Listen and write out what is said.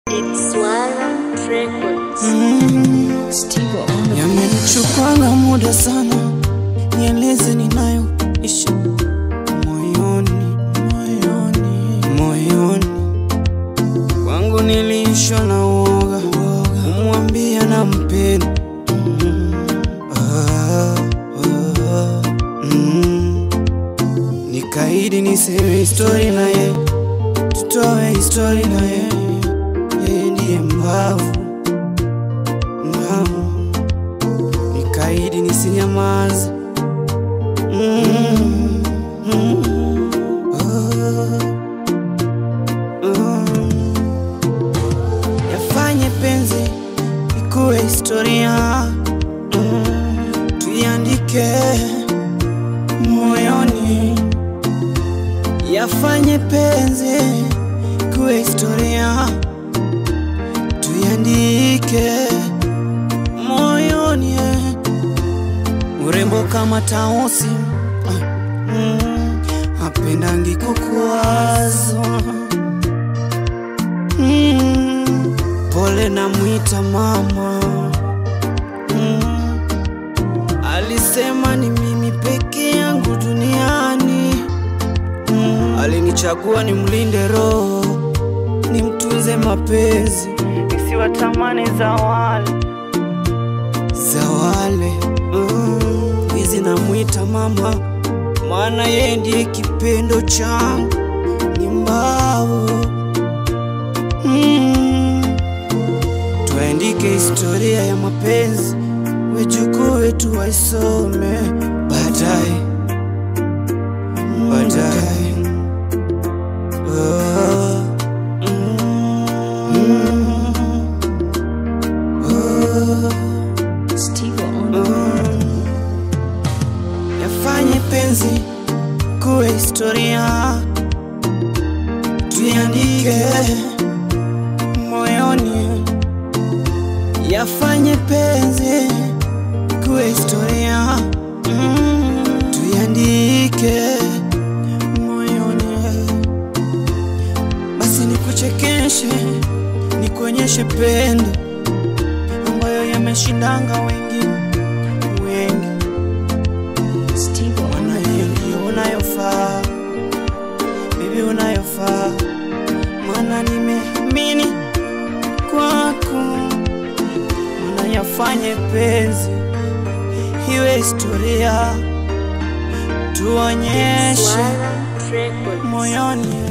It's Swara Records. Yamenichukwanga muda sana, nieleze ninayo ishi moyoni, moyoni, moyoni kwangu niliishwa na uoga, kumwambia na mpenda ah, ah, mm. Nikaidi niseme histori na ye, tutoe histori na ye, yeye ndiye mbavu Naam. Nikaidi nisinyamaze Mm, mm, ah, ah. Yafanye penzi ikuwe historia Mm, tuiandike moyoni Yafanye penzi ikuwe historia tuiandike moyoni eh. urembo kama tausi ah, mm, apendangi kukuwazwa mm, pole na mwita mama mm, alisema ni mimi peke yangu duniani mm, alinichagua ni mlinde roho ni mtunze mapenzi isiwatamani za wale za wale mm, hizi namwita mama maana yeye ndiye kipendo changu ni mbao mm, tuandike historia ya mapenzi wejukuu wetu waisome baadaye baadaye Ah, mm, ah. yafanye penzi kuwe historia tuiandike moyoni yafanye penzi kuwe historia mm, tuiandike moyoni basi nikuchekeshe nikuonyeshe pendo ambayo yameshindanga wengine wengi Mwana hiyo ndiyo unayofaa, bibi unayofaa, maana nimeamini kwako, maana yafanye penzi iwe historia, tuonyeshe Swara Records. moyoni